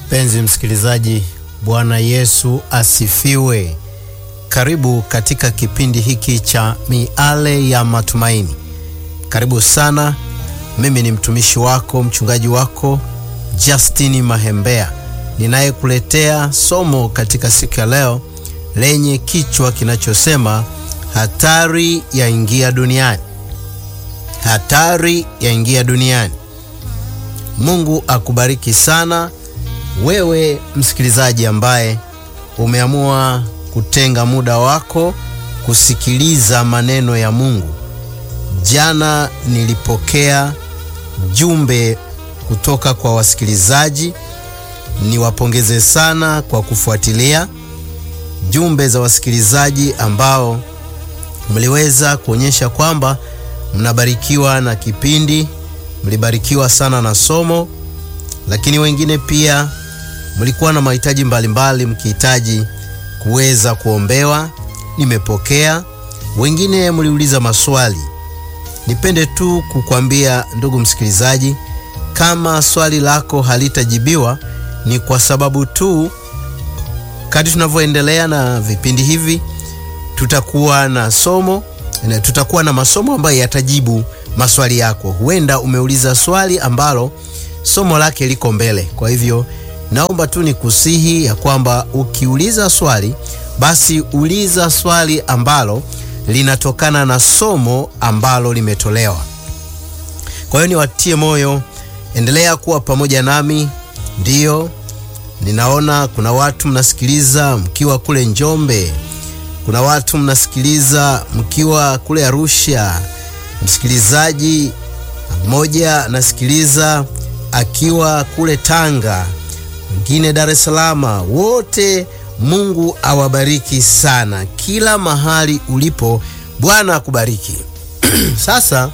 Mpenzi msikilizaji, Bwana Yesu asifiwe. Karibu katika kipindi hiki cha Miale ya Matumaini. Karibu sana. Mimi ni mtumishi wako, mchungaji wako Justini Mahembea, ninayekuletea somo katika siku ya leo lenye kichwa kinachosema hatari yaingia duniani. Hatari yaingia duniani. Mungu akubariki sana wewe msikilizaji ambaye umeamua kutenga muda wako kusikiliza maneno ya Mungu. Jana nilipokea jumbe kutoka kwa wasikilizaji. Niwapongeze sana kwa kufuatilia jumbe za wasikilizaji ambao mliweza kuonyesha kwamba mnabarikiwa na kipindi, mlibarikiwa sana na somo, lakini wengine pia mlikuwa na mahitaji mbalimbali mkihitaji kuweza kuombewa. Nimepokea. Wengine mliuliza maswali. Nipende tu kukwambia ndugu msikilizaji, kama swali lako halitajibiwa ni kwa sababu tu kadri tunavyoendelea na vipindi hivi tutakuwa na somo na tutakuwa na masomo ambayo yatajibu maswali yako. Huenda umeuliza swali ambalo somo lake liko mbele. Kwa hivyo naomba tu nikusihi ya kwamba ukiuliza swali basi uliza swali ambalo linatokana na somo ambalo limetolewa. Kwa hiyo niwatie moyo, endelea kuwa pamoja nami. Ndiyo, ninaona kuna watu mnasikiliza mkiwa kule Njombe, kuna watu mnasikiliza mkiwa kule Arusha, msikilizaji mmoja nasikiliza akiwa kule Tanga, mwingine Dar es Salaam. Wote Mungu awabariki sana, kila mahali ulipo, Bwana akubariki. Sasa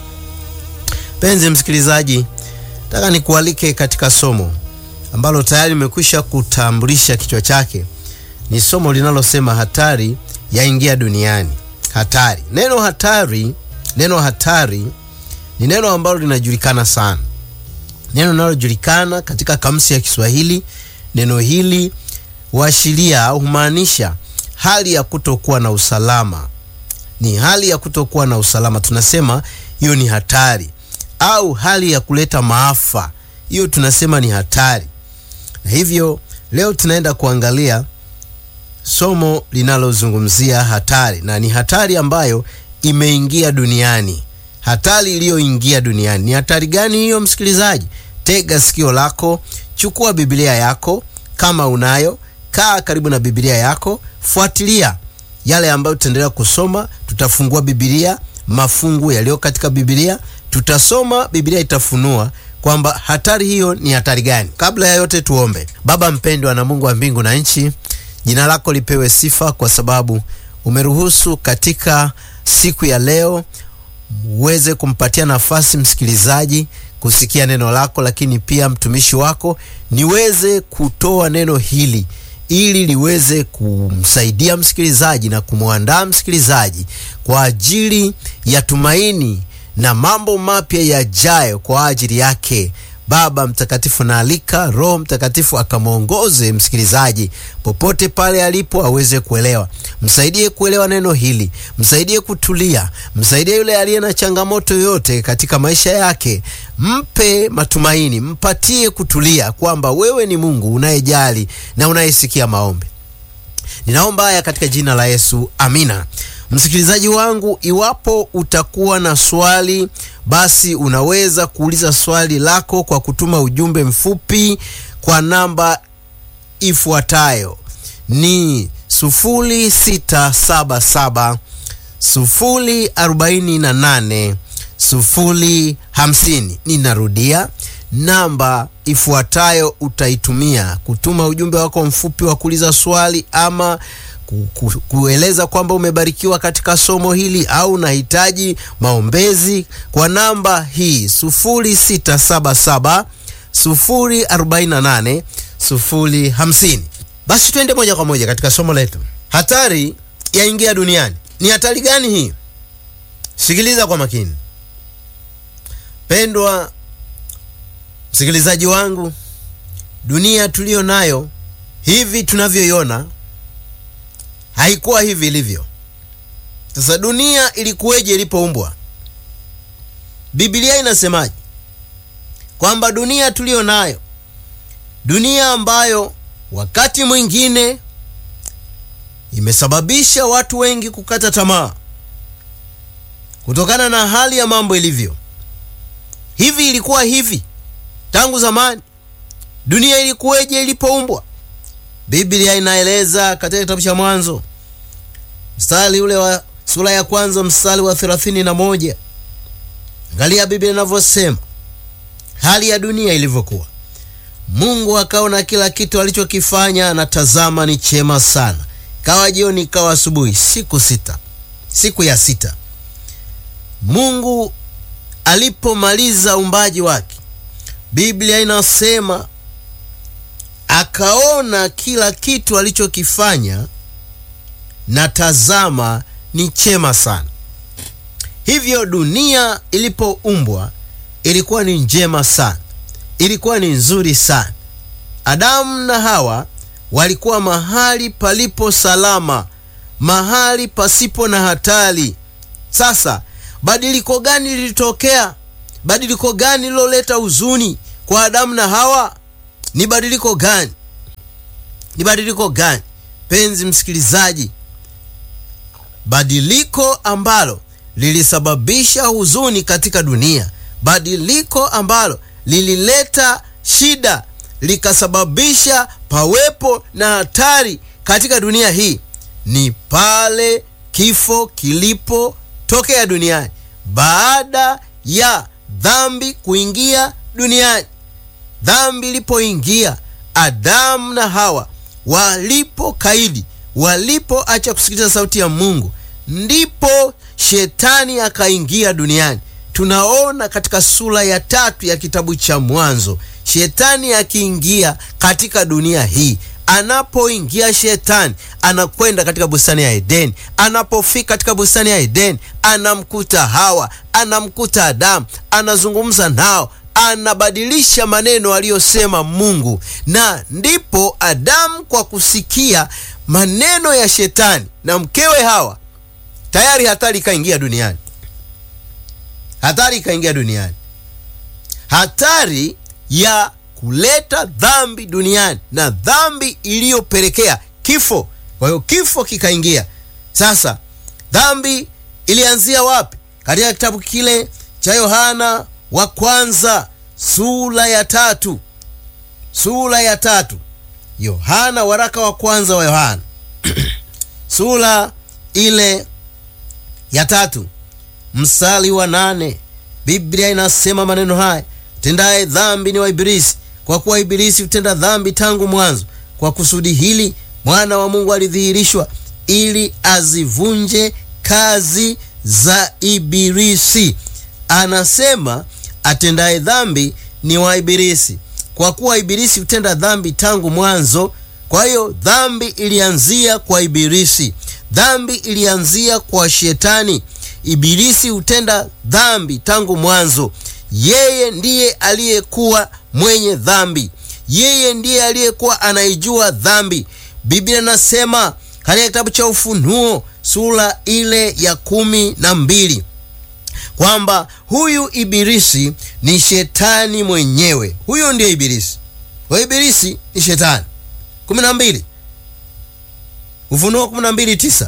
penzi msikilizaji, nataka nikualike katika somo ambalo tayari nimekwisha kutambulisha kichwa chake. Ni somo linalosema hatari yaingia duniani. Hatari, neno hatari, neno hatari ni neno ambalo linajulikana sana, neno linalojulikana katika kamusi ya Kiswahili. Neno hili huashiria au humaanisha hali ya kutokuwa na usalama. Ni hali ya kutokuwa na usalama, tunasema hiyo ni hatari, au hali ya kuleta maafa, hiyo tunasema ni hatari. Na hivyo leo tunaenda kuangalia somo linalozungumzia hatari, na ni hatari ambayo imeingia duniani. Hatari iliyoingia duniani ni hatari gani hiyo, msikilizaji? Tega sikio lako, chukua Biblia yako kama unayo, kaa karibu na Biblia yako, fuatilia yale ambayo tutaendelea kusoma. Tutafungua Biblia, mafungu yaliyo katika Biblia, tutasoma, Biblia itafunua kwamba hatari hiyo ni hatari gani. Kabla ya yote, tuombe. Baba mpendwa na Mungu wa mbingu na nchi, jina lako lipewe sifa kwa sababu umeruhusu katika siku ya leo uweze kumpatia nafasi msikilizaji kusikia neno lako, lakini pia mtumishi wako niweze kutoa neno hili ili liweze kumsaidia msikilizaji na kumwandaa msikilizaji kwa ajili ya tumaini na mambo mapya yajayo kwa ajili yake. Baba Mtakatifu, naalika Roho Mtakatifu akamwongoze msikilizaji popote pale alipo, aweze kuelewa. Msaidie kuelewa neno hili, msaidie kutulia, msaidie yule aliye na changamoto yoyote katika maisha yake, mpe matumaini, mpatie kutulia, kwamba wewe ni Mungu unayejali na unayesikia maombi. Ninaomba haya katika jina la Yesu, amina. Msikilizaji wangu, iwapo utakuwa na swali, basi unaweza kuuliza swali lako kwa kutuma ujumbe mfupi kwa namba ifuatayo ni 0677 048 050. Ninarudia namba ifuatayo, utaitumia kutuma ujumbe wako mfupi wa kuuliza swali ama ku, ku, kueleza kwamba umebarikiwa katika somo hili au unahitaji maombezi kwa namba hii 0677 048 050. Basi twende moja kwa moja katika somo letu. Hatari yaingia duniani. Ni hatari gani hii? Sikiliza kwa makini pendwa msikilizaji wangu, dunia tuliyo nayo hivi tunavyoiona haikuwa hivi ilivyo sasa dunia ilikuweje ilipoumbwa biblia inasemaje kwamba dunia tuliyo nayo dunia ambayo wakati mwingine imesababisha watu wengi kukata tamaa kutokana na hali ya mambo ilivyo hivi ilikuwa hivi tangu zamani dunia ilikuweje ilipoumbwa biblia inaeleza katika kitabu cha mwanzo mstari ule wa sura ya kwanza mstari wa thelathini na moja angalia biblia inavyosema hali ya dunia ilivyokuwa mungu akaona kila kitu alichokifanya na tazama ni chema sana kawa jioni ikawa asubuhi siku sita siku ya sita mungu alipomaliza uumbaji wake biblia inasema akaona kila kitu alichokifanya na tazama ni chema sana hivyo dunia ilipoumbwa ilikuwa ni njema sana ilikuwa ni nzuri sana adamu na hawa walikuwa mahali palipo salama mahali pasipo na hatari sasa badiliko gani lilitokea badiliko gani liloleta huzuni kwa adamu na hawa ni badiliko gani ni badiliko gani penzi msikilizaji badiliko ambalo lilisababisha huzuni katika dunia badiliko ambalo lilileta shida likasababisha pawepo na hatari katika dunia hii ni pale kifo kilipotokea duniani baada ya dhambi kuingia duniani dhambi ilipoingia adamu na hawa walipokaidi walipoacha kusikiliza sauti ya mungu ndipo shetani akaingia duniani tunaona katika sura ya tatu ya kitabu cha mwanzo shetani akiingia katika dunia hii anapoingia shetani anakwenda katika bustani ya edeni anapofika katika bustani ya edeni anamkuta hawa anamkuta adamu anazungumza nao anabadilisha maneno aliyosema mungu na ndipo adamu kwa kusikia maneno ya shetani na mkewe hawa tayari hatari ikaingia duniani hatari ikaingia duniani hatari ya kuleta dhambi duniani na dhambi iliyopelekea kifo kwa hiyo kifo kikaingia sasa dhambi ilianzia wapi katika kitabu kile cha yohana wa kwanza sura ya tatu sura ya tatu yohana waraka wa kwanza wa yohana sura ile ya tatu msali wa nane biblia inasema maneno haya tendaye dhambi ni wa ibilisi kwa kuwa ibilisi hutenda dhambi tangu mwanzo kwa kusudi hili mwana wa mungu alidhihirishwa ili azivunje kazi za ibilisi anasema atendaye dhambi ni wa ibilisi kwa kuwa ibilisi hutenda dhambi tangu mwanzo kwa hiyo dhambi ilianzia kwa ibilisi dhambi ilianzia kwa shetani ibilisi hutenda dhambi tangu mwanzo yeye ndiye aliyekuwa mwenye dhambi yeye ndiye aliyekuwa anaijua dhambi biblia inasema katika kitabu cha ufunuo sura ile ya kumi na mbili kwamba huyu ibilisi ni shetani mwenyewe huyu ndiye ibilisi kwa ibilisi ni shetani kumi na mbili ufunuo kumi na mbili tisa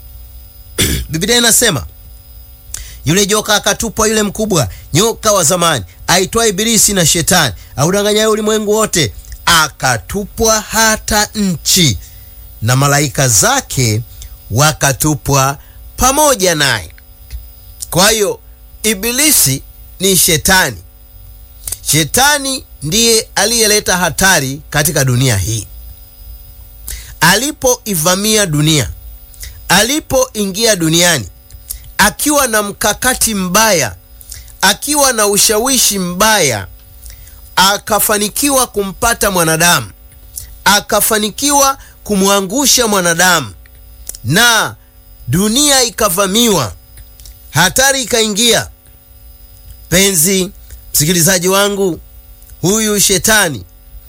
biblia inasema yule joka akatupwa yule mkubwa nyoka wa zamani aitwa ibilisi na shetani audanganyaye ulimwengu wote akatupwa hata nchi na malaika zake wakatupwa pamoja naye kwa hiyo ibilisi ni shetani shetani ndiye aliyeleta hatari katika dunia hii alipoivamia dunia alipoingia duniani akiwa na mkakati mbaya akiwa na ushawishi mbaya akafanikiwa kumpata mwanadamu akafanikiwa kumwangusha mwanadamu na dunia ikavamiwa hatari ikaingia penzi msikilizaji wangu huyu shetani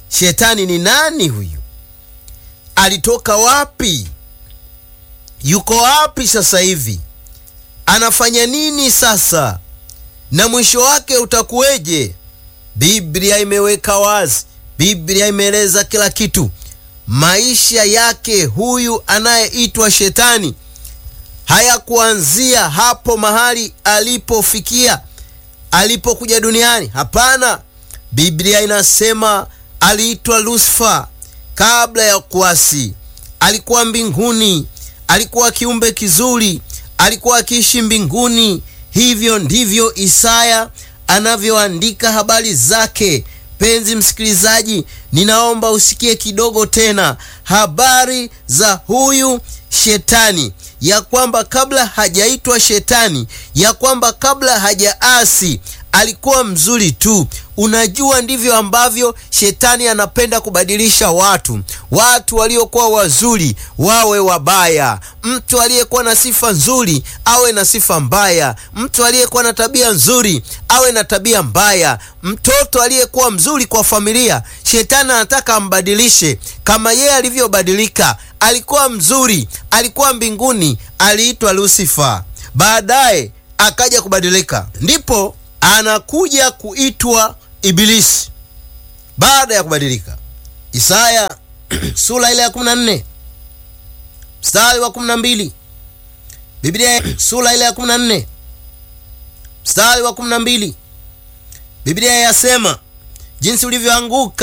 Shetani ni nani huyu? Alitoka wapi? Yuko wapi sasa hivi? Anafanya nini sasa? Na mwisho wake utakuweje? Biblia imeweka wazi, Biblia imeeleza kila kitu. Maisha yake huyu anayeitwa Shetani hayakuanzia hapo mahali alipofikia alipokuja duniani. Hapana, Biblia inasema aliitwa Lusifa kabla ya kuasi. Alikuwa mbinguni, alikuwa kiumbe kizuri, alikuwa akiishi mbinguni. Hivyo ndivyo Isaya anavyoandika habari zake. Penzi msikilizaji, ninaomba usikie kidogo tena habari za huyu Shetani, ya kwamba kabla hajaitwa Shetani, ya kwamba kabla hajaasi alikuwa mzuri tu. Unajua, ndivyo ambavyo Shetani anapenda kubadilisha watu. Watu waliokuwa wazuri wawe wabaya, mtu aliyekuwa na sifa nzuri awe na sifa mbaya, mtu aliyekuwa na tabia nzuri awe na tabia mbaya, mtoto aliyekuwa mzuri kwa familia, Shetani anataka ambadilishe kama yeye alivyobadilika. Alikuwa mzuri, alikuwa mbinguni, aliitwa Lusifa, baadaye akaja kubadilika, ndipo anakuja kuitwa Ibilisi baada ya kubadilika. Isaya sura ile ya 14 mstari wa 12, Biblia sura ile ya 14 mstari wa 12, Biblia yasema jinsi ulivyoanguka